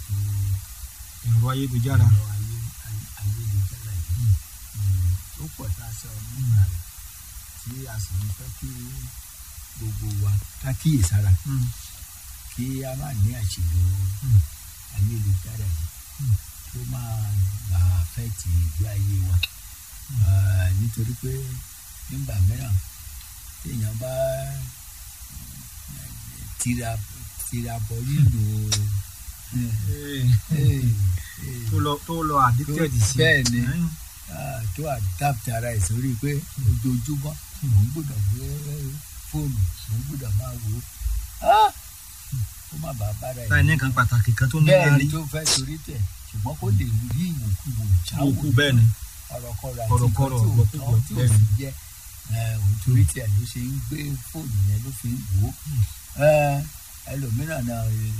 ètò ẹ̀rọ ayélujára ẹ̀rọ ayé- ayé- ayélujára yìí Mm, ó pọ̀ tá a sọ nípa rẹ̀ tí a sì ń fẹ́ kí gbogbo wa ká kíyèsára Mm, kí a má ní àṣìlò mm, ayélujára yìí Mm. tó máa bá àfẹ́ẹ̀tì ìgbé ayé wa Ah, nítorí pé nígbà mìíràn téèyàn bá eh, tira tira bọ lílo Eh, eh, eh, tó lọ tó lọ addicted sí bẹ́ẹ̀ ni. Eh, ah, tó adapt ara ẹ̀ sórí pé ojoojúmọ́ òun gbọ́dọ̀ gbé fóònù òun gbọ́dọ̀ máa wò ó Ah! kó má bàa bára láì ẹ̀ ní nǹkan pàtàkì kan tó ní bẹ́ẹ̀ láàrí ni tó fẹ́ torí tẹ̀ ṣùgbọ́n kó lè rí ìwòkuwò jáwò òkú bẹ́ẹ̀ ni ọ̀rọ̀kọ̀rọ̀ àti Kọ̀rọ̀kọ̀rọ̀, nǹkan tí ò ọ̀gbọ̀kúgbọ̀, tọ́ tí ò bẹ́ẹ̀ sì ni. jẹ́ ẹ̀, òun torí tẹ̀ ló ṣe ń gbé fóònù yẹn ló fi ń wò ó Ẹ̀, ẹlòmíràn náà ẹ̀,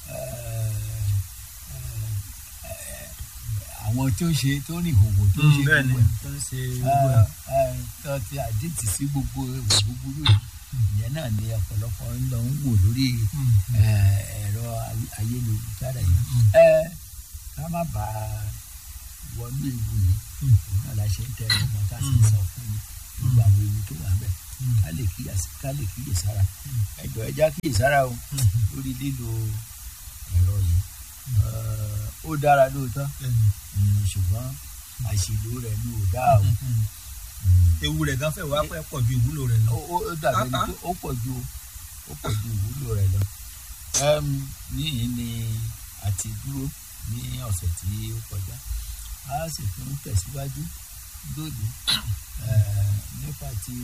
ẹ̀, àwọn tó ṣe tó ní ìhòòhò tó Mm, ṣe bẹ́ẹ̀ ni gbogbo ẹ̀ tó ń ṣe gbogbo ẹ̀. ẹ̀, tó ti àdìtì sí gbogbo ìwà búburú yìí ìyẹn náà ni ọ̀pọ̀lọpọ̀ ń lọ ń wò lórí Mm, ẹ̀, ẹ̀rọ ayé- ayélujára yìí mm, ẹ ká má bà á wọnú ewu yìí Mm. òun náà la ṣe ń tẹ ọmọ tá a sì Mm. sọ fún yín gbogbo àwọn ewu tó wà bẹ mm, ká lè kíyèsí ká lè kíyèsára Mm. ẹ jọ̀ọ́ ẹ já kíyèsára o mm, lórí lílo ẹ̀rọ yìí Ẹ, ó dára lóòótọ́ bẹ́ẹ̀ ni. mm, ṣùgbọ́n àṣìlò rẹ̀ ló dá o Mm, mm. Mm. ewu rẹ̀ gan fẹ́ wá pẹ́ pọ̀ ju ìwúlò rẹ̀ lọ. ó ó- ó dàbí ẹni Ah, ah. pé ó pọ̀ ju ó pọ̀ ju ìwúlò rẹ̀ lọ. Ẹm, níyìn ni a ti dúró ní ọ̀sẹ̀ tí ó kọjá a sì tún tẹ̀síwájú lónìí eh, nípa ti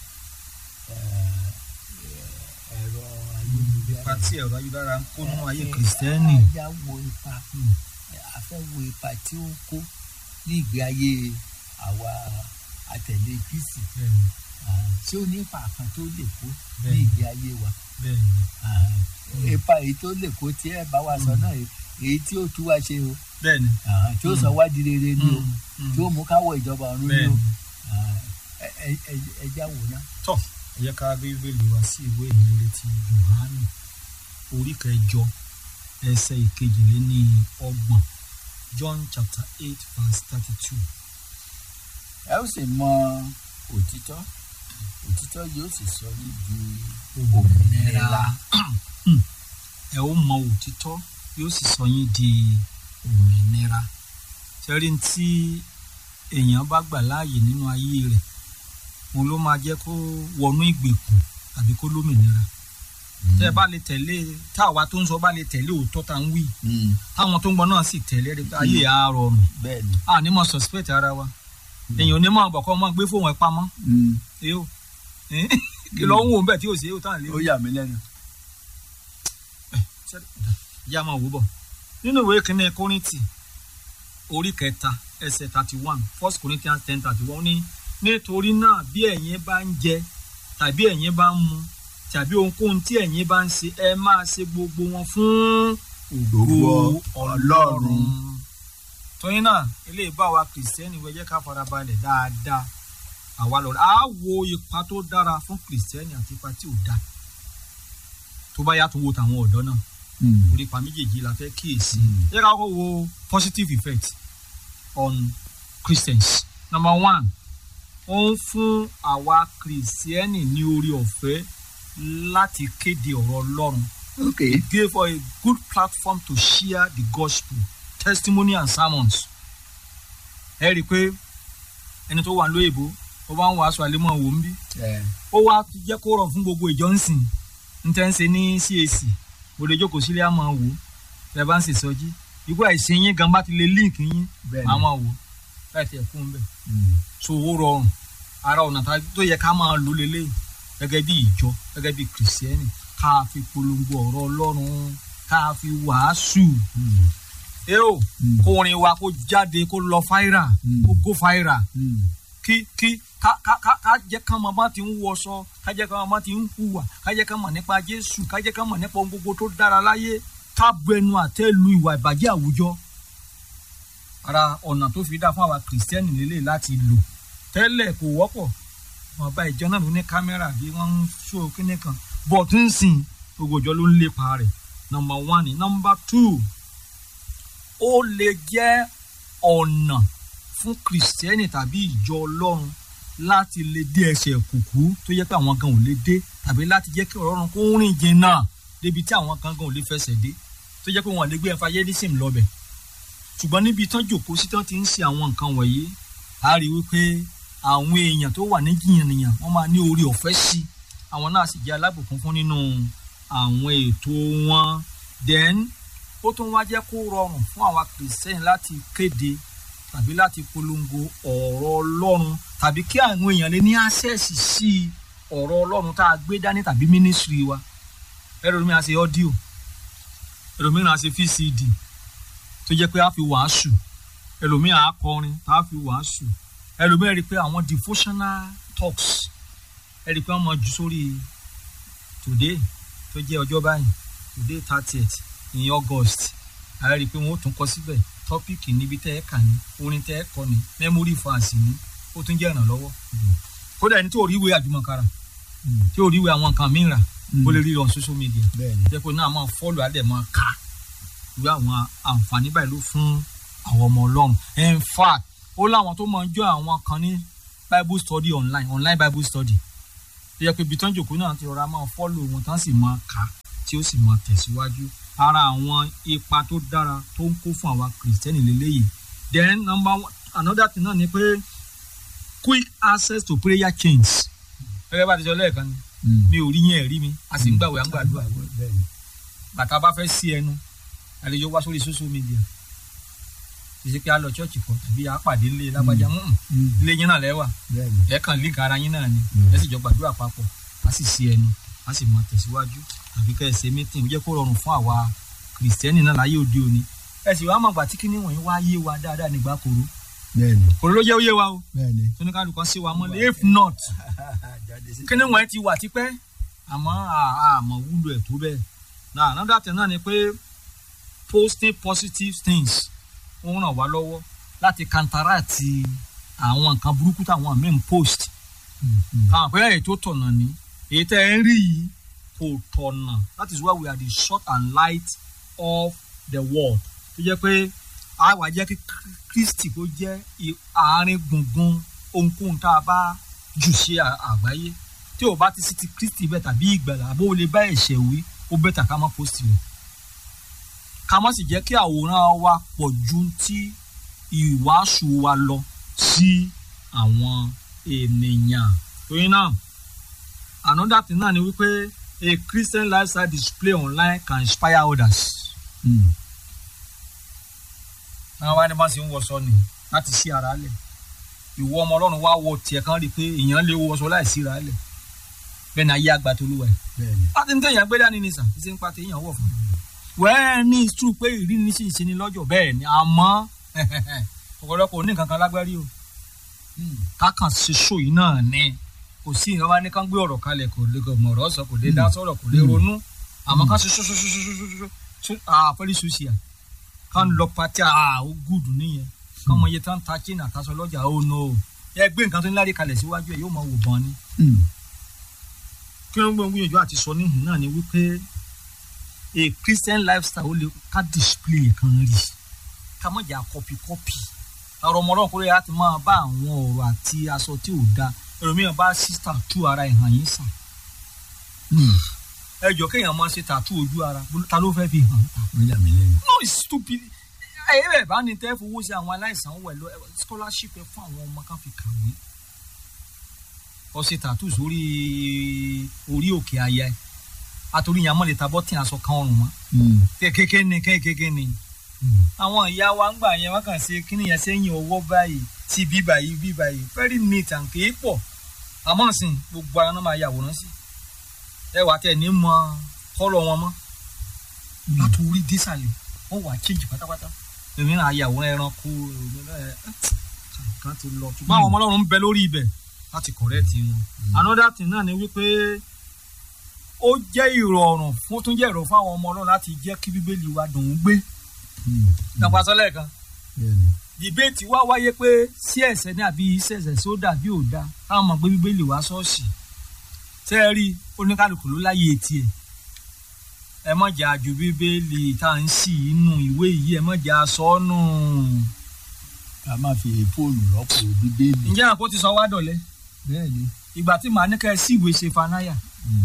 eh, ẹ̀rọ ayélujára. ipa tí ẹ̀rọ ayélujára ń kó nínú ayé kìrìsìtẹ́nì. a yá wo ipa Mm, a fẹ́ wo ipa tí ó ń kó ní ìgbé ayé àwa àtẹ̀lé Kristi bẹ́ẹ̀ ni, Ah, ṣé ó ní ipa kan tó lè kó ní Bẹ́ẹ̀ni. ìgbé ayé wa bẹ́ẹ̀ ni. Ah, ipa èyí tó lè kó tí ẹ bá wa sọ Mm. náà èyí tí ó tú wa ṣe o bẹ́ẹ̀ ni. Ah, tí ó sọ wá di rere ni o Mm, mm. tí ó mú káwọ ìjọba ọ̀run ni bẹ́ẹ̀ o ni. Ah, ẹ- ẹ- ẹ- ẹ já wò ná. tọ́ ẹ jẹ́ ká rí bíbélì wá sí ìwé ìhìnrere ti Jòhánù orí kẹjọ ẹsẹ̀ ìkejìléní ọgbọ̀n John chapter eight verse thirty two. ẹ ó sì mọ òtítọ́ òtítọ́ yóò sì sọ ní di òmìnira. ẹ ó mọ òtítọ́ yóò sì sọ yín di òmìnira ṣẹ́rí tí èèyàn bá gbà láàyè nínú ayé rẹ̀ òun ló máa jẹ́ kó wọnú ìgbèkùn tàbí kó lómìnira tẹ́ ẹ bá lè tẹ̀lé táwa tó ń sọ bá lè tẹ̀lé òótọ́ tá ń wí Mm, táwọn tó ń gbọ́ náà sì tẹ̀lé rí pé ayé á rọrùn bẹ́ẹ̀ ni. a ní mọ̀ suspect ara wa èèyàn ò ní mọ̀ bọ̀kọ́ mọ̀ gbé fóun ẹ̀ pamọ́ Mm, èyí ò kí ló ń wò ń bẹ̀ tí ò sí èyí ò tán lé ó yà mí lẹ́nu. yá máa wò bọ̀ nínú ìwé kínní kórìntì orí kẹta ẹsẹ̀ thirty one first corinthians ten thirty one ní nítorí náà bí ẹ̀yin bá ń jẹ tàbí ẹ̀yin bá ń mu tàbí ohunkóhun tí ẹ̀yin bá ń ṣe ẹ máa ṣe gbogbo wọn fún Ògo Ọlọ́run. torí náà eléyìí bá wa kìrìsìtẹ́nì wẹ̀ jẹ́ ká farabalẹ̀ dáadáa àwa lọ́rọ̀ á wo ipa tó dára fún kìrìsìtẹ́nì àti ipa tí ò dáa tó bá yàtọ̀ wo tàwọn ọ̀dọ́ náà Mm, orí ipa méjèèjì la fẹ́ kíyèsí. Mm. yẹ ká kọ́kọ́ wo positive effect on Christians. number one ó ń fún àwa kìrìsìtẹ́nì ní orí ọ̀fẹ́ láti kéde ọ̀rọ̀ Ọlọ́run. ok. It gave us a good platform to share the gospel testimony and sermons. ẹ rí i pé ẹni tó wà lóyìnbó ó bá ń wàásù àlẹ́mọ̀ wò ń bí ẹ ó wá jẹ́ kó rọ̀ fún gbogbo ìjọ ń sìn ń tẹ́ ń ṣe ní CAC bòde jókòó sílé á máa wò ó ẹ bá ń ṣe sọjí ikú àìsí yín gan bá ti lè link yín bẹ́ẹ̀ máa ni. máa wò ó láì tẹ̀ fún un bẹ́ẹ̀ Mm, so ó rọrùn ara ọ̀nà tá- tó yẹ ká máa lò lélẹ̀ gẹ́gẹ́ bí ìjọ gẹ́gẹ́ bí kìrìsìtẹ́nì ká fi polongo ọ̀rọ̀ Ọlọ́run ká fi wàásù mm, ẹ o Mm. kó orin wa kó jáde kó lọ fáírà Mm. kó go fáírà mm, kí kí ká ká ká ká jẹ́ ká mọ̀ bá ti ń wọṣọ ká jẹ́ ká mọ̀ bá ti ń hùwà ká jẹ́ ká mọ̀ nípa Jésù ká jẹ́ ká mọ̀ nípa ohun gbogbo tó dára láyé ká bu ẹnu àtẹ́ lu ìwà ìbàjẹ́ àwùjọ. ara ọ̀nà tó fi dá fún àwa kìrìsìtẹ́nì lélẹ̀ láti lò tẹ́lẹ̀ kò wọ́pọ̀ wọn bá ìjọ náà ló ní kámẹ́rà bí wọ́n ń ṣó kíní kan bọ̀ tó ń sìn gbogbo ìjọ ló ń lépa rẹ̀ nọmba one ni nọmba two ó lè jẹ́ ọ̀nà fún kìrìsìtẹ́nì tàbí ìjọ ọlọ́run láti lè dé ẹsẹ̀ kùkú tó yẹ pé àwọn kan ò lè dé tàbí láti jẹ́ kí ọ̀rọ̀ ọ̀run kó rìn jìnnà débi tí àwọn kan kan ò lè fẹsẹ̀ dé tó jẹ́ pé wọn lè gbé evangelism lọ́bẹ̀ ṣùgbọ́n níbi tán jòkóó sí tán ti ń ṣe àwọn nǹkan wọ̀nyí a rí wípé àwọn èèyàn tó wà ní jìnnìyàn wọ́n máa ní orí ọ̀fẹ́ sí àwọn náà sì jẹ́ alábùkún fún nínú àwọn ètò wọn then ó tún wá jẹ́ kó rọrùn fún àwa kìrìsìtẹ́nì láti kéde tàbí láti polongo ọ̀rọ̀ ọlọ́run tàbí kí àwọn èèyàn lè ní access sí ọ̀rọ̀ ọlọ́run tá a gbé dání tàbí ministry wa ẹlòmíràn á ṣe audio ẹlòmíràn á ṣe vcd tó jẹ́ pé a fi wàásù ẹlòmíràn á kọrin tá a fi wàásù ẹlòmíràn rí i pé àwọn devotional talks ẹ rí i pé wọ́n máa jù sórí today tó jẹ́ ọjọ́ báyìí today thirtieth in august a rí i pé wọ́n ó tún kọ síbẹ̀ tọ́pìkì níbi tẹ́ ẹ kà ní orin tẹ́ ẹ kọ ní memory fans ní ó tún jẹ́ ìrànlọ́wọ́ kódà ẹni tí ò rí ìwé àjùmọ̀kára tí ò rí ìwé àwọn nǹkan mìíràn ó lè rí on social media bẹ́ẹ̀ni jẹ́ pé náà máa fọ́ọ̀lù á dẹ̀ máa kà irú àwọn àǹfààní báyìí ló fún àwọn ọmọ ọlọ́run in fact ó láwọn tó máa ń jọ àwọn kan ní bible study online online bible study tó yẹ pé ibi tán jòkó náà ti rọra máa fọ́ọ̀lù wọn tán sì máa kà á tí ó sì máa tẹ̀síwájú ara àwọn ipa tó dára tó ń kó fún àwa kìrìsìtẹ́nì lélẹ́yìí then number one another thing náà ni pé quick access to prayer chains gẹ́gẹ́ bá ti sọ lẹ́ẹ̀kan ni mi ò rí yẹn rí mi a sì ń gbàwé à ń gbàdúrà bẹ́ẹ̀ni bàtà bá fẹ́ sí ẹnu àlejò wá sórí social media kì í ṣe pé a lọ ṣọ́ọ̀ṣì kan tàbí a pàdé ńlẹ̀ lágbájá mm, ilé yín náà lẹ́wà bẹ́ẹ̀ni ẹ kàn link ara yín náà ni Mm. ẹ sì jọ gbàdúrà papọ̀ a sì sí ẹnu a sì mọ tẹ̀síwájú àbí kẹ́ ẹ ṣe meeting ó jẹ́ kó rọrùn fún àwa kìrìsìtẹ́nì náà láyé òde òní ẹ sì wá mọ̀gbà tí kíní wọ̀nyí wá yé wa dáadáa nígbà koro bẹ́ẹ̀ni koro ló jẹ́ ó yé wa o bẹ́ẹ̀ni. tóníkàlùkù kan sí wa mọ́lẹ̀ if not jáde sí. kíní wọ̀nyí ti wà tipẹ́ àmọ́ à- àmọ́ wúlò ẹ̀ tó bẹ́ẹ̀ náà another thing náà ni pé posting positive things ó ń ràn wá lọ́wọ́ láti counteract àwọn nǹkan burúkú táwọn míì ń post káwọn pé èyí tó tọ̀nà ni èyí tẹ́ ẹ ń rí yìí kò tọ̀nà that is why we are the salt and light of the world tó jẹ́ pé a wà jẹ́ kí Kristi kó jẹ́ i- àárín gbùngbùn ohunkóhun tá a bá jù ṣe à- àgbáyé tí o bá ti sí ti Kristi bẹ́ẹ̀ tàbí ìgbàlà àbó o lè bá ẹ̀ṣẹ̀ wí ó bẹ́ẹ̀ tà ká má post rẹ̀ ká má sì jẹ́ kí àwòrán wa pọ̀ ju ti ìwàásù wa lọ sí àwọn ènìyàn torí náà another thing náà ni wípé a Christian lifestyle display online can inspire others. àwọn wá ní bá ṣe ń wọṣọ ni láti sí ara lẹ̀ ìwọ ọmọ ọlọ́run wá wọ tiẹ̀ kan rí i pé èèyàn lè wọṣọ láì sí ara lẹ̀ bẹ́ẹ̀ ni ayé àgbà tó lúwẹ̀. bẹ́ẹ̀ni. láti ní tẹ̀yàn gbé dání ni sàn ṣe ń pa tẹ̀yàn wọ̀ fún un. wẹ́ẹ́ ní ìtú pé ìrí ní sì ń ṣe ni lọ́jọ́ bẹ́ẹ̀ ni àmọ́ ọ̀pọ̀lọpọ̀ ní nǹkan kan lágbárí o kákan ṣe ṣó yìí náà ni kò sí ìran wá ní kán gbé ọ̀rọ̀ kalẹ̀ kò lè mọ̀ ọ̀rọ̀ sọ kò lè dá sọ̀rọ̀ kò lè ronú àmọ́ ká ṣe ṣoṣoṣoṣoṣoṣo àpẹẹrẹ ṣoṣìà kán lọ pati àá ó gùdù nìyẹn kán mọ iye tán ta chain àtàṣọ lọ́jà ó no ẹ gbé nǹkan tó ń lárí kalẹ̀ síwájú ẹ yóò máa wò bọ́n ni kí ló ń gbé gbìyànjú àti sọ níhìn náà ni wípé a Christian lifestyle ó lè ká display kan rí ká mọ̀ jà kọ́pì kọ́pì ọ̀rọ̀ ọmọdé kúrẹ́ láti máa bá àwọn ọ̀rọ̀ àti aṣọ tí ò da ẹlòmíràn bá sísà tú ara ẹ̀ hàn yín sàn ẹ jọ kéèyàn máa ṣe tàtú ojú ara ta ló fẹ́ fi hàn ta ó yà mí lẹ́nu. no it's stupid ẹ ẹ bá ní tẹ́ fowó sí àwọn aláìsàn wẹ̀ lọ scholarship ẹ fún àwọn ọmọ kan fi kàwé ọ ṣe tàtú sórí orí òkè àyà ẹ àtòrí yàn mọ́ lè ta bọ́tì aṣọ kan ọrùn mọ́ kékeré ni kékeré ni àwọn ìyá wa ń gbà yẹn wọn kàn ṣe kíni yẹn sẹ́yìn ọwọ́ báyìí sí bí báyìí bí báyìí very neat and kì í pọ̀ àmọ́ sìn gbogbo ara náà máa yàwòrán sí ẹ wà tẹ̀ ní mọ kọ́lọ̀ wọn mọ́ láti orí dísàlẹ̀ wọ́n wà change pátápátá èmi náà yàwòrán ẹranko èmi náà ẹ kan ti lọ ṣùgbọ́n àwọn ọmọ ọlọ́run ń bẹ lórí ibẹ̀ láti correct wọn. another thing náà ni wípé ó jẹ́ ìrọ̀rùn fún tún jẹ́ ìrọ̀rùn fún àwọn ọmọ ọlọ́run láti jẹ́ kí bíbélì wa dùn ún gbé dàpọ̀ àsọlẹ̀ kan bẹ́ẹ̀ni. dìbéètì wá wáyé pé sí ẹ̀ṣẹ̀ ní àbí ìṣẹ̀ṣẹ̀ sí ó dàbí ò da káwọn mọ̀ pé bíbélì wá ṣọ́ọ̀ṣì tẹ́ ẹ rí oníkálukú ló láyé etí ẹ̀ ẹ má jẹ́ àjò bíbélì tá à ń ṣì inú ìwé yìí ẹ má jẹ́ aṣọ́nù. ká má fi fóònù rọ́pò bíbélì. ǹjẹ́ àpò ti sọ wá dọ̀lẹ́ bẹ́ẹ̀ ni. ìgbà tí màá ní kẹ́ ẹ sí ìwé ṣe fanáyà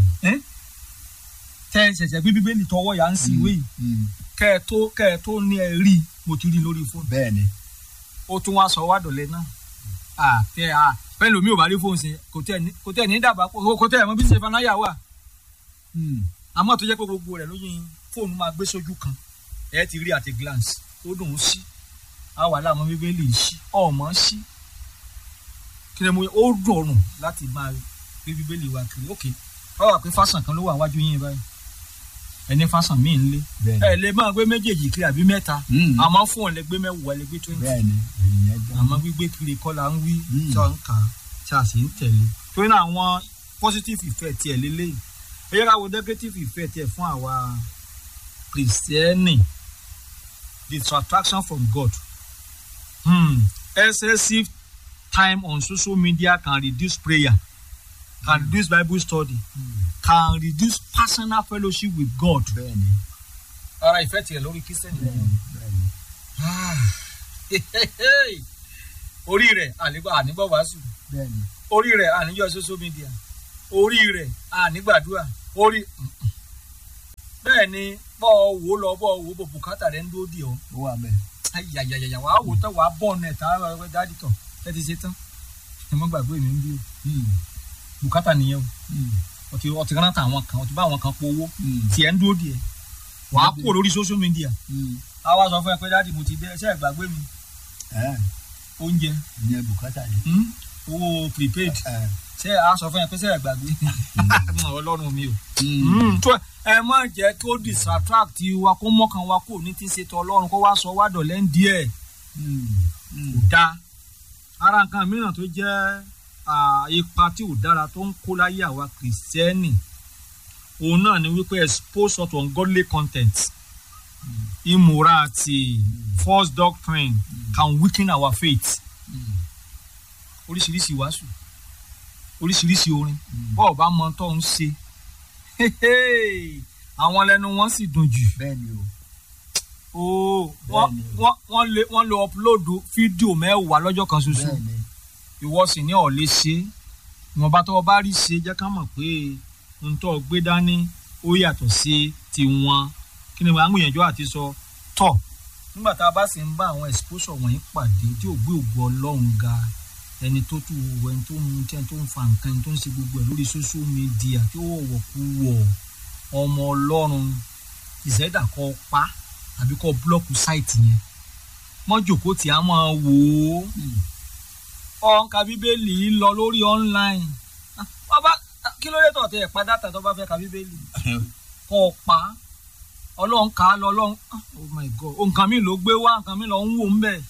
tẹ́ ẹ ṣẹ̀ṣẹ̀ gbé bíbélì tọwọ́ yà ń sí ìwé yìí Mm. kẹ́ ẹ tó kẹ́ ẹ tó ní ẹ rí i mo ti rí i lórí fóònù bẹ́ẹ̀ ni. ó tún wá sọ wá dọ̀lẹ́ náà àtẹ à pẹ́ẹ́lú mi ò bá rí fóònù sí kò tẹ̀ ní kò tẹ̀ ní dàbà kò tẹ̀ mọ́ bí ṣe fanáyà wà Mm. àmọ́ tó jẹ́ pé gbogbo rẹ̀ lóyún fóònù máa gbé sójú kan ẹ ti rí at a glance ó dùn ún sí àwa làwọn bíbélì ń sí ọmọ sí kí ni mo ó dùn láti máa gbé bíbélì wa kiri ok wọ́n wà pé fásán kan ló wà wájú yín báyìí ẹni fásán míì ń lé bẹ́ẹ̀ ẹ ni. lè máa gbé méjèèjì kiri àbí mẹ́ta Mm. àmọ́ fún ọ lè gbé mẹ́wàá lè gbé twenty bẹ́ẹ̀ ni. èyí jẹ́. àmọ́ gbígbé kiri kọ́ la ń wí Mm. tí a ń kà á tí a sì ń tẹ̀lé torí náà àwọn positive effect tiẹ̀ lélẹ́yìí ẹ yẹ ká wo negative effect tiẹ̀ fún àwa kìrìsìtẹ́nì distraction from God hmm. excessive time on social media can reduce prayer can reduce Bible study Mm. can reduce personal fellowship with God. bẹ́ẹ̀ ni. ara ìfẹ́ tiẹ̀ lórí kìrìsìtẹ́nì bẹ́ẹ̀ ni. bẹ́ẹ̀ ni. orí rẹ̀ ànígbà ànígbà wàásù bẹ́ẹ̀ ni. orí rẹ̀ àníjọ́ social media orí rẹ̀ ànígbàdúrà orí bẹ́ẹ̀ ni bọ́ ọ wò lọ bọ́ ọ wò bọ̀ bùkátà rẹ̀ ń dúró dì ọ́ ó wà bẹ́ẹ̀. ayayayaya wàá wò tán wàá bọ̀ ọ̀nà ẹ̀ta dáàdì tọ̀ ẹ ti ṣe tán ẹ mọ́ gbàgbé mi ń bí o Mm. bùkátà nìyẹn o Mm. ọtí ọtí rántà àwọn kan ọtí bá àwọn kan powó Mm. tiẹ̀ ń dúró dì ẹ́ wàá kó lórí social media Mm. àwa sọ fún ẹ pé dáàdì mo ti dé ṣé ẹ gbàgbé mi ẹ̀ oúnjẹ ìyẹn bùkátà ni. hmm? owó prepaid ẹ̀ ṣé a sọ fún ẹ pé ṣé ẹ gbàgbé ọlọ́run mi o. Mm. tó ẹ má jẹ́ kó distract wa kó mọ́kàn wa kó ní ti ṣe tọ́ ọlọ́run kó wá sọ wá dọ̀lẹ́ ń díẹ̀ Mm. Mm. kò dáa. ara nǹkan mìíràn tó jẹ́ ah, ipa tí ò dára tó ń kó láyé àwa kìrìsìtẹ́nì òun náà ni wípé expose us to ungodly content immorality false doctrine can weaken our faith Mm. oríṣiríṣi wàásù oríṣiríṣi orin Mm. bọ́ọ̀ bá mọ tó ń ṣe àwọn lẹ́nu wọn sì dùn jù bẹ́ẹ̀ ni o. ooo wọ́n Bẹ́ẹ̀ni. wọ́n wọ́n lè wọ́n lè upload fídíò mẹ́wàá lọ́jọ́ kan ṣoṣo bẹ́ẹ̀ ni. ìwọ sì ní ọ̀ lè ṣe é ìwọ̀nba tó o bá rí ṣe jẹ́ ká mọ̀ pé ohun tó o gbé dání ó yàtọ̀ sí tiwọn kí ni àwọn èèyàn àti sọ tọ̀ nígbà tá a bá sì ń bá àwọn exposure wọ̀nyí pàdé tí ò gbé ògo ọlọ́run ga ẹni tó tún wọ ẹni tó ń tí ẹni tó ń fa nǹkan ẹni tó ń ṣe gbogbo ẹ̀ lórí social media tí ó wọ̀wọ̀ kú wọ̀ ọmọ ọlọ́run ìṣẹ̀dá kọ́ pa àbí kọ́ búlọ́ọ̀kù sáìtì yẹn mọ́jòkó tí a máa wò ó Mm. ọ̀nkà bíbélì lọ lórí online Ah, wọ́n bá kí ló dé tọ̀ tẹ ẹ̀ pa dátà tó bá fẹ́ ka bíbélì kọ́ ọ pa ọlọ́run kà á lọ ọlọ́run ah, oh my god nǹkan mi ló gbé wá nǹkan mi lọ ń wò ń bẹ̀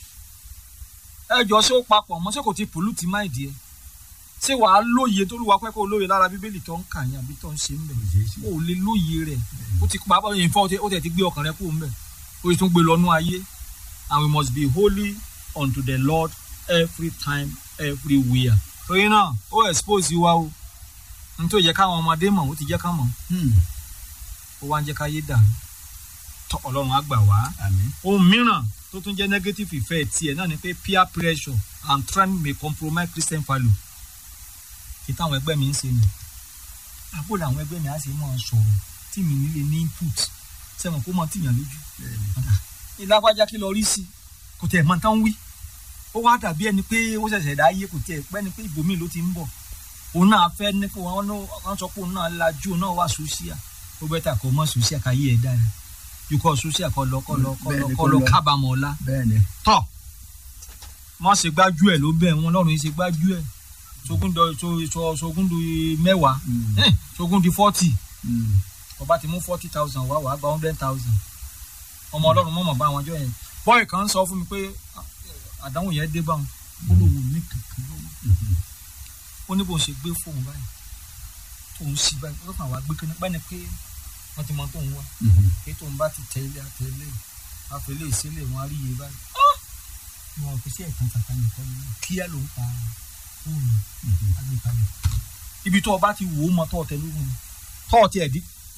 ẹ jọ ṣé ó papọ̀ mọ́ ṣé kò ti pòlùtì má ìdí ẹ ṣé wàá lóye tó lùwà pẹ́ kó lóye lára bíbélì tó ń kà yín àbí tó ń ṣe ń bẹ̀ Kò ṣeé ṣe. ó lè lóye rẹ̀ ó ti pa bọ́ ìfọ́ ó tẹ̀ ti gbé ọkàn rẹ̀ kúrò ń bẹ̀ ó sì tún gbé lọ́nú ayé and we must be holy unto the Lord every time everywhere. torí náà ó expose wa o n tó yẹ káwọn ọmọdé mọ̀ ó ti jẹ́ ká mọ̀ Mm. ó wá ń jẹ́ ká yé dàrú tọ́ ọlọ́run á gbà wá. àmín. ohun mìíràn tó tún jẹ́ negative effect tiẹ̀ náà ni pé peer pressure and trend may compromise Christian value. kí táwọn ẹgbẹ́ mi ń ṣe nù. àbò làwọn ẹgbẹ́ mi á ṣe máa sọ̀rọ̀ tí mi nílé ní input sẹ́wọ̀n kó mọ tìyàn lójú bẹ́ẹ̀ ni. ìlágbájá kí lọ rí sí kò tẹ̀ mọ́ tán wí ó wá dàbí ẹni pé ó ṣẹ̀ṣẹ̀ dá yé kò tẹ̀ pẹ́ ni pé ibòmíì ló ti ń bọ̀ òun náà fẹ́ ní kó wọn wọn sọ pé òun náà lajú òun náà wà sòsíà ó bẹ́ tà kó mọ́ sòsíà káyé ẹ̀ dára yukọ̀ sòsíà kọ́ lọ kọ́ lọ kọ́ lọ Bẹ́ẹ̀ni, kọ́ kó lọ lọ. kábàámọ̀ ọ̀la bẹ́ẹ̀ ni. tọ̀ wọ́n ṣe gbájú ẹ̀ ló bẹ̀ wọ́n lọ́rùn yìí ṣe gbájú ẹ̀ sogún dọ so so sogún di mẹ́wàá Mm. eh, sogún di forty Mm. ọba ti mú forty thousand wá wàá gba hundred thousand ọmọ ọlọ́run mọ̀mọ́ bá wọn jọ yẹn bọ́ọ̀ì kan sọ fún mi pé ah, àdánwò yẹn dé báwọn gbólóhùn ní kankan lọ́wọ́ Mhm. ó ní bó ń ṣe gbé fóun báyìí tóun sí báyìí ó kàn wá gbé kíní pẹ́ni pé wọ́n ti mọ tóun wá Mhm. pé tóun bá ti tẹ ilé àtẹ ilé àfẹlé ìsílẹ̀ wọn á rí iye báyìí wọn fi sí ẹ̀kan tàkà nìkan ni kíá ló ń pa fóònù Mhm. agbèkalẹ̀ ibi tó o bá ti wò ó mọ tó o tẹ lóhùn tó o tiẹ̀ di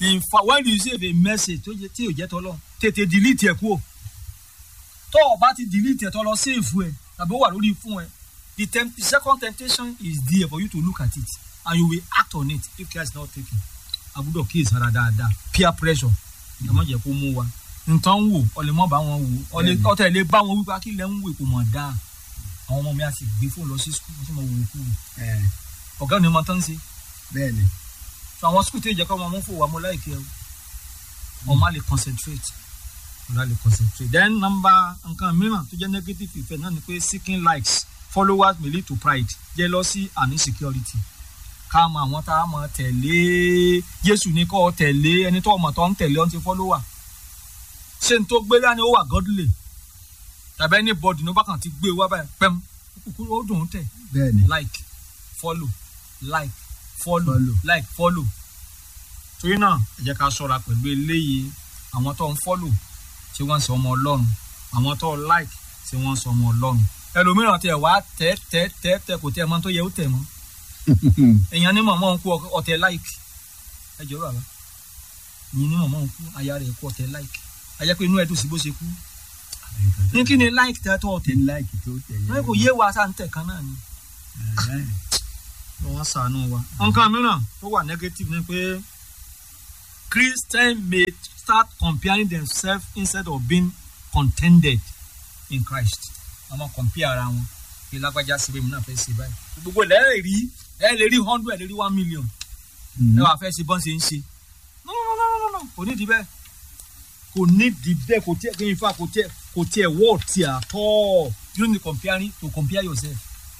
in fact when you receive a message tó jẹ tí ò jẹ́ tọ́lọ́ tètè delete ẹ̀ kúrò tó o bá ti delete ẹ̀ tọ́lọ́ save ẹ̀ tàbí ó wà lórí fún ẹ the, temp the second temptation is there for you to look at it and you will act on it if care is not taken agbọ́dọ̀ kíyèsí ara dáadáa peer pressure ẹ má jẹ́ kó mú wa nǹkan ń wò ọlẹ́ mọ́ bá wọn wò ọlẹ́ Bẹ́ẹ̀ni. ọtẹ lè bá wọn wípé akílẹ̀ ń wò kò mọ̀ dáa àwọn ọmọ mi á sì gbé fóònù lọ sí skul wọ́n sì mọ̀ wò kú ẹ ọ̀gá ni mo tán ṣe bẹ́ẹ̀ ni so àwọn skul tí ì jẹ́ kọ́ ọmọ mú fò wá mo láìkẹ́ o ọmọ á lè concentrate ọmọ á lè concentrate then number nǹkan mìíràn tó jẹ́ negative effect náà ni pé seeking likes followers may lead to pride jealousy and insecurity ká mọ àwọn tá a mọ tẹ̀lé Jésù ní kọ́ ọ tẹ̀lé ẹni tó ọmọ tó ń tẹ̀lé ọ́n ti follower ṣé n tó gbé dání ó wà godly tàbí anybody ní ó bá kàn ti gbé wá báyìí pẹ́m kúkú ó dùn ún tẹ̀ bẹ́ẹ̀ ni like follow like follow, Follow. like follow torí náà ẹ jẹ́ ká ṣọ́ra pẹ̀lú eléyìí àwọn tó ń follow ṣé wọ́n ń sọ ọmọ ọlọ́run àwọn tó like ṣé wọ́n ń sọ ọmọ ọlọ́run ẹlòmíràn tiẹ̀ wá tẹ́ tẹ́ tẹ́ tẹ́ kò tẹ́ ẹ mọ́ tó yẹ ó tẹ̀ mọ́ èèyàn ní mọ̀mọ́ ń kú ọtẹ like ẹ jọ̀ọ́ bàbá yìí ní mọ̀mọ́ ń kú aya rẹ̀ kú ọtẹ like ajá pé inú ẹ̀ dùn sí bó ṣe kú ní kí ni like tẹ́ tọ́ ọtẹ láìkì tó tẹ̀lé ẹ kò yé wa sáà ń tẹ̀ kan náà ni wọ́n ṣàánú wa. nǹkan mìíràn tó wà negative ni pé Christians may start comparing themselves instead of being contented in Christ. wọ́n máa compare ara wọn kí lágbájá síbẹ̀ mi náà fẹ́ ṣe báyìí. gbogbo ẹ̀ lẹ́yìn rí ẹ lè rí hundred ẹ lè rí one million ẹ wàá fẹ́ ṣe bọ́n ṣe ń ṣe. no no no no no kò ní di bẹ́ẹ̀ kò ní di bẹ́ẹ̀ kò tiẹ̀ kí n fa kò tiẹ̀ kò tiẹ̀ wọ́ tiẹ̀ àtọ́ you need comparing to compare yourself.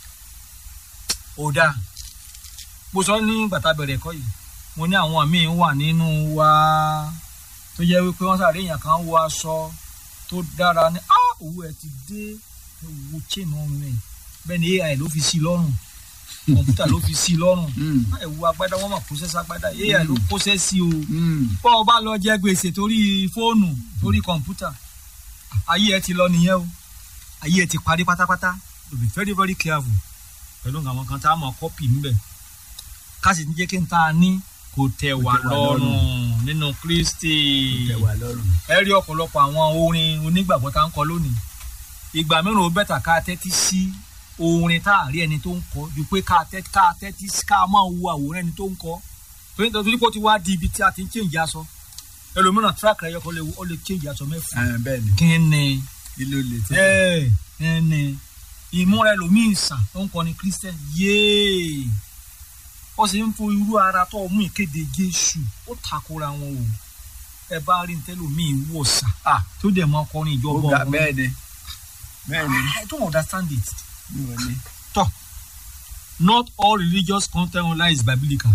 ó dáa mo sọ ní gbàtà bẹ̀rẹ̀ ẹ̀kọ́ yìí mo ní àwọn míì wà nínú wa tó jẹ́ wípé wọ́n sáré èèyàn kan wọ aṣọ tó dára ní á owó ẹ̀ ti dé ewu chain ọrùn ẹ̀ bẹ́ẹ̀ ni ai ló fi sí i lọ́rùn kọ̀ǹpútà ló fi sí i lọ́rùn ẹ̀wù agbádá wọ́n mọ̀ process agbádá ai ló process sí o bọ́ ọ bá lọ jẹ gbèsè torí fóònù torí kọ̀ǹpútà ayé ẹ ti lọ nìyẹn o ayé ẹ ti parí pátápátá to be very very careful pẹ̀lú àwọn kan tá a mọ̀ kọ́pì níbẹ̀ ká sì ní jẹ́ kí n tá a ní kò tẹ̀ wá tẹ́ wá lọ́rùn nínú Kristi tẹ̀ wá lọ́rùn ẹ rí ọ̀pọ̀lọpọ̀ àwọn orin onígbàgbọ́ tá ń kọ lónìí ìgbà mìíràn ó bẹ̀tà ká tẹ́tí sí orin tá a rí ẹni tó ń kọ ju pé ká tẹ́tí ká tẹ́tí sí ká máa wo àwòrán ẹni tó ń kọ torí torí pé ó ti wá di ibi tí a ti ń change aṣọ ẹlòmíràn track rẹ yẹ kó lè ó lè change aṣọ mẹ́fà ẹ bẹ́ẹ̀ ni kí ni kí ló lè tó ẹ ẹ ní ìmúra ẹlòmíín sàn tó ń kọrin Christian yéé ó sì ń fo irú ara tó mú ìkéde Jésù ó takora wọn o ẹ bá rí ntẹ́lòmíín wò sà ah tó dẹ̀ mọ́ ọkọrin ó ìjọba gbà ọ̀hún. bẹ́ẹ̀ ni bẹ́ẹ̀ ni I don't understand it. mi ò ní tọ́ not all religious content online is biblical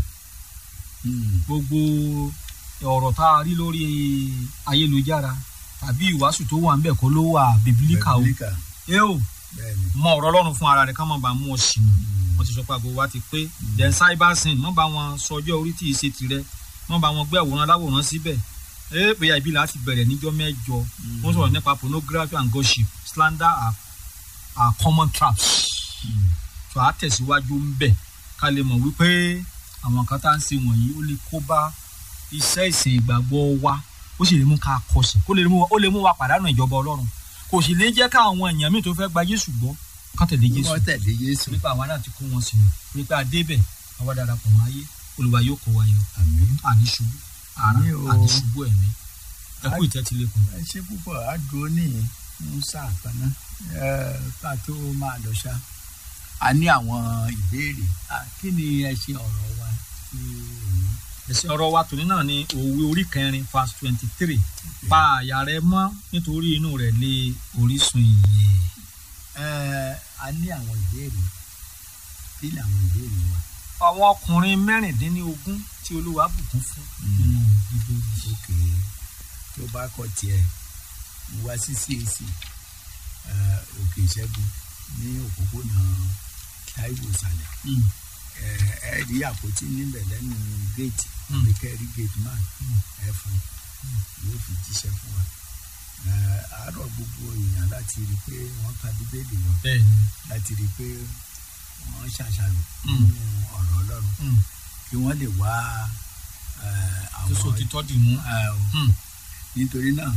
gbogbo ọ̀rọ̀ tá a rí lórí ayélujára tàbí ìwàásù tó wà ńbẹ̀ kọ́ ló wà biblical o Bíbélíkà, ẹ o bẹ́ẹ̀ ni mọ ọ̀rọ̀ Ọlọ́run fún ara rẹ̀ ká má bàa mú ọ sí i wọ́n ti sọ pé àgbo wa ti pé then cyber sin mọ́ bá wọn sọjọ́ orí tí ì ṣe tirẹ̀ mọ́ bá wọn gbé àwòrán aláwòrán síbẹ̀ ẹ pé ibi láti bẹ̀rẹ̀ níjọ́ mẹ́jọ wọ́n sọ̀rọ̀ nípa pornography and gossip slander are, are common traps tó a tẹ̀síwájú ń bẹ̀ ká lè mọ̀ wípé àwọn kan tá à ń ṣe wọ̀nyí ó lè kó bá iṣẹ́ ìsìn ìgbàgbọ́ wa ó sì lè mú ká kọsẹ̀ kó lè mú wa- ó lè mú wa pàdánù ìjọba Ọlọ́run kò sì lè jẹ́ káwọn èèyàn míì tó fẹ́ gba Jésù gbọ́ ká tẹ̀lé Jésù wọ́n tẹ̀lé Jésù nípa àwa náà ti kó wọn sínú nípa adébẹ̀ àwa darapọ̀ mọ́ ayé Olúwa yóò kó wa yọ àmín àní ṣubú ara Àmín o. àní ṣubú ẹ̀mí ẹ kú ìtẹ́tílẹ̀kùn. ẹ ṣe púpọ̀ àdúró ní ń sáà kan náà ẹ ká tó máa lọ ṣá a ní àwọn ìbéèrè Ah, kí ni ẹ ṣe ọ̀rọ̀ wa tí òun ẹ̀sìn ọ̀rọ̀ wa tòní náà ni òwe orí kẹrin verse twenty three pa àyà rẹ mọ́ nítorí inú rẹ̀ lé orísun ìyè. ẹ a ní àwọn ìbéèrè kí ni àwọn ìbéèrè wa àwọn ọkùnrin mẹ́rìndínlógún tí Olúwa bùkún fún nínú Bíbélì. òkè tó bá kọ tiẹ̀ mo wá sí CAC ẹ, òkè ìṣẹ́gun ní òpópónà Táíwò ìsàlẹ̀ Mm. ẹ ẹ rí àpótí níbẹ̀ lẹ́nu géètì Mm. àbí kẹ́ rí géètì man ẹ fún yóò fi jíṣẹ́ fún wa ẹ àárọ̀ gbogbo èèyàn láti rí i pé wọ́n ka bíbélì wọn bẹ́ẹ̀ni láti rí i pé wọ́n ṣàṣàrò Mm. nínú ọ̀rọ̀ Ọlọ́run Mm. kí wọ́n lè wá eh, tó so àwọn títọ́ dì mú. eh, o. Hmm. nítorí náà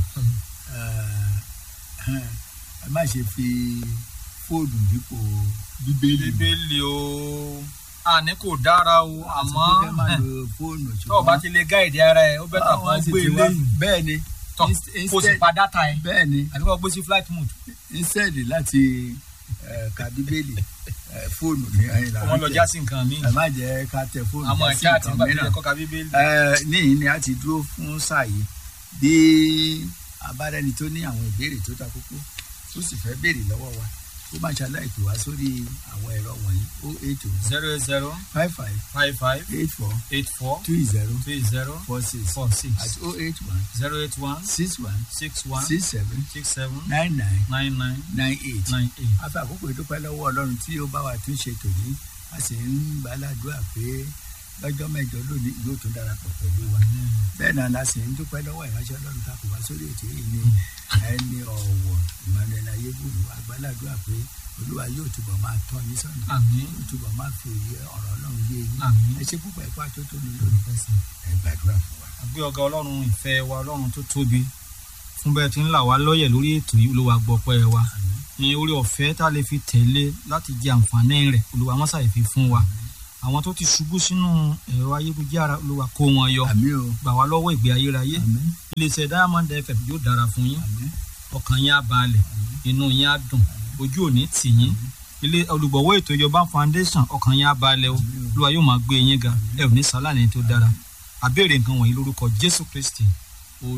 eh, ẹ má ṣe fi fóònù dípò bíbélì bíbélì o àní kò dára o àmọ́ àti pé kẹ́ máa lo fóònù tó o bá ti lè gáìdì ara ẹ ó bẹ́tà kó Àwọn sì gbé ti wá- lẹ́yìn bẹ́ẹ̀ ni tọ̀ inst- kó o sì instead- pa dátà ẹ bẹ́ẹ̀ ni àbí kó o gbé sí flight mode instead láti eh, ka bíbélì eh, fóònù ní ẹ̀yìn kó wọ́n lọ já sí nǹkan míì ẹ má jẹ́ ká tẹ fóònù àmọ́ já sí ẹ̀ka àti nǹkan nígbà tó mìíràn. yẹ kó ka bíbélì. Eh, níyìn ni a ti dúró fún sáà yìí bí abárẹni tó ní àwọn ìbéèrè tó ta kókó tó sì fẹ́ béèrè lọ́wọ́ wa ó máa ṣaláì pè wá sórí àwọn ẹ̀rọ wọ̀nyí o eight o zero eight zero five five five five eight four eight four two zero three zero four six four six àti o eight one zero eight one six one six one six seven six seven nine nine nine nine nine eight. nine eight. a fẹ́ àkókò ìdúpẹ́ lọ́wọ́ ọlọ́run tí ó bá wa tún ṣe tòní a sì ń gbàládùá pé lọ́jọ́ mẹ́jọ lónìí yóò tún darapọ̀ pẹ̀lú wa bẹ́ẹ̀ náà la sì ń dúpẹ́ lọ́wọ́ ìránṣẹ́ ọlọ́run tá a kò wá sórí ètò yìí ní ẹni ọ̀wọ̀ Emmanuel ayébùrú agbáládùá pé olúwa yóò túbọ̀ máa tọ́ yín sọ́nà àmín yóò túbọ̀ máa fi òye ọ̀rọ̀ ọlọ́run yé yín àmín. ẹ ṣe púpọ̀ ẹ̀kọ́ àtótó ni lónìí ẹ gbàdúrà fún wa. àgbé ọ̀gá ọlọ́run ìfẹ́ wa ọlọ́run tó tóbi fún bẹ́ẹ̀ tí ń là wá lọ́yẹ̀ lórí ètò yìí olúwa gbọ́pẹ́ wa ní orí ọ̀fẹ́ tá a lè fi tẹ̀lé láti jẹ àǹfààní rẹ̀ olúwa wọn ṣàì fi fún wa àwọn tó ti ṣubú sínú ẹ̀rọ ayélujára olúwa kó wọn yọ àmín o gbà wá lọ́wọ́ ìgbé ayérayé àmín iléeṣẹ́ diamond fm yóò dára fún yín àmín ọkàn yín á balẹ̀ inú yín á dùn ojú òní tì yín ilé olùgbọ̀wọ́ ètò ìjọba foundation ọkàn yín á balẹ̀ o olúwa yóò máa gbé yín ga ẹ ò ní sálà ní tó dára àbẹ̀rẹ̀ nǹkan wọ̀nyí lórúkọ jésù kristi